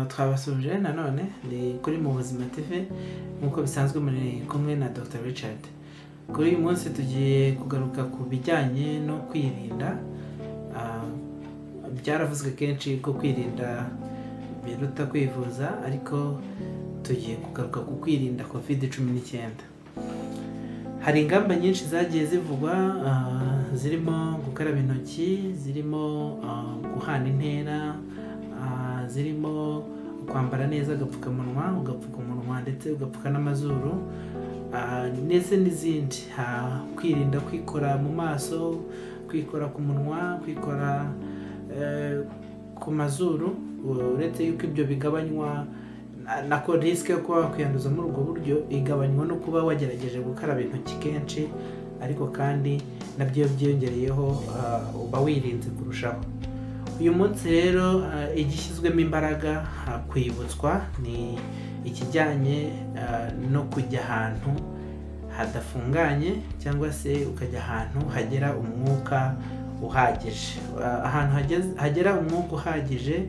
twabasuhuje nanone ni kuri mu buzima tv nk'uko bisanzwe muri kumwe na dr richard kuri uyu munsi tugiye kugaruka ku bijyanye no kwirinda ah, byaravuzwe kenshi ko kwirinda biruta kwivuza ariko tugiye kugaruka ku kwirinda covid cumi n'icyenda hari ingamba nyinshi zagiye zivugwa ah, zirimo gukaraba intoki zirimo ah, guhana intera ah, zirimo kwambara neza agapfukamunwa ugapfuka umunwa ndetse ugapfuka n'amazuru ah, ndetse n'izindi Ah, kwirinda kwikora mu maso kwikora ku munwa kwikora eh, ku mazuru uretse yuko ibyo bigabanywa na- nako risike yo kuba wakwiyanduza muri ubwo buryo igabanywa no kuba wagerageje gukaraba intoki kenshi ariko kandi nabyo iyo byiyongereyeho ah, uba wirinze kurushaho uyu munsi rero ah, igishyizwemo imbaraga ah, kwibutswa ni ikijyanye ah, no kujya ahantu hadafunganye cyangwa se ukajya ahantu hagera umwuka uhagije Ah, ahantu hageze- hagera umwuka uhagije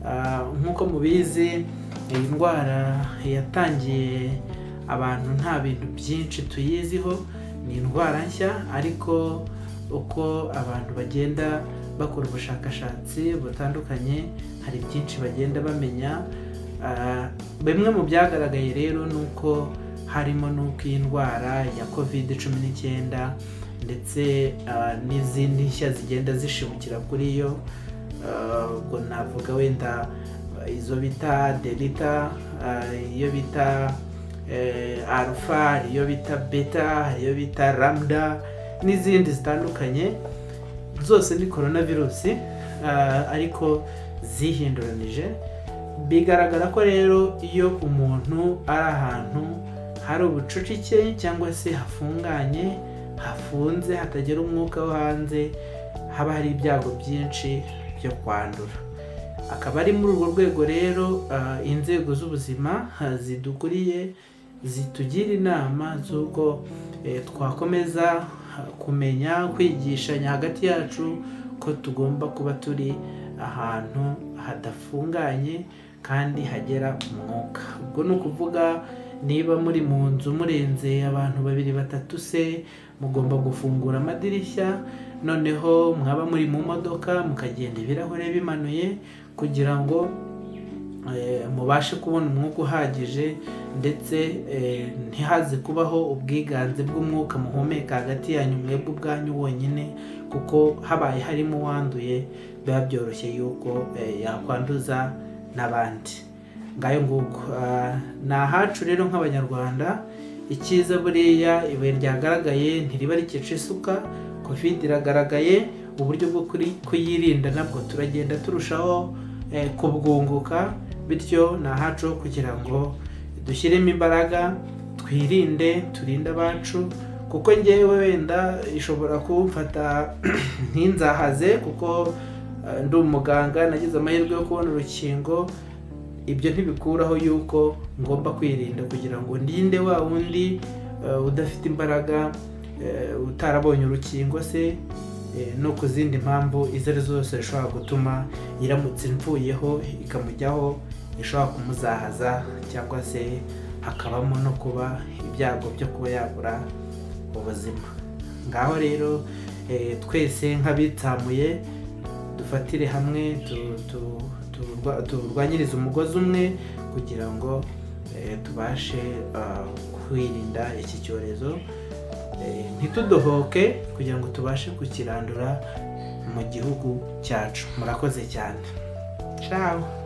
ah, nk'uko mubizi iyi ndwara yatangiye abantu nta bintu byinshi tuyiziho ni indwara nshya ariko uko abantu bagenda bakora ubushakashatsi butandukanye hari byinshi bagenda bamenya Ah, bimwe mu byagaragaye rero ni uko harimo n'uko iyi ndwara ya covid cumi n'icyenda ndetse ah, n'izindi nshya zigenda zishimukira kuri yo Ah, ubwo navuga wenda ah, izo bita delita ah, iyo bita eh, alpha hari iyo bita beta hari iyo bita lambda n'izindi zitandukanye zose ni coronavirusi ah, ariko zihinduranije bigaragara ko rero iyo umuntu ari ahantu hari ubucucike cyangwa se hafunganye hafunze hatagira umwuka wo hanze haba hari ibyago byinshi byo kwandura akaba ari muri urwo rwego rero ah, inzego z'ubuzima ah, zidukuriye zitugira inama z'uko eh, twakomeza ah, kumenya kwigishanya hagati yacu ko tugomba kuba turi ahantu hadafunganye kandi hagera umwuka ubwo ni ukuvuga niba muri mu nzu murenze abantu babiri batatu se mugomba gufungura amadirishya noneho mwaba muri mu modoka mukagenda ibirahure bimanuye kugira ngo eh, mubashe kubona umwuka uhagije ndetse eh, ntihaze kubaho ubwiganze bw'umwuka muhumeka hagati yanyu mwebwe ubwanyu wonyine kuko habaye harimo uwanduye biba byoroshye yuko eh, yakwanduza n'abandi ngayo nguko Ah, ni ahacu rero nk'abanyarwanda icyiza buriya ibuye ryagaragaye ntiriba rikica isuka covid iragaragaye uburyo bwo kuri- kuyirinda nabwo turagenda turushaho eh, kubwunguka bityo ni ahacu ho kugira ngo dushyiremo imbaraga twirinde turinde abacu kuko ngewe wenda ishobora kumfata ntinzahaze kuko eh, ndi umuganga nagize amahirwe yo kubona urukingo ibyo ntibikuraho yuko ngomba kwirinda kugira ngo ndinde wa wundi eh, udafite imbaraga eh, utarabonye urukingo se eh, no ku zindi mpamvu izo ari zo zose zishobora gutuma iramutse imvuyeho ikamujyaho ishobora kumuzahaza cyangwa se hakabamo no kuba ibyago byo kuba yabura ubuzima ngaho rero eh, twese nk'abitsamuye dufatire hamwe tu- tu- turwa- turwanyirize umugozi umwe kugira ngo eh, tubashe ah, kwirinda iki cyorezo Eh, ntitudohoke kugira ngo tubashe kukirandura mu gihugu cyacu murakoze cyane ciao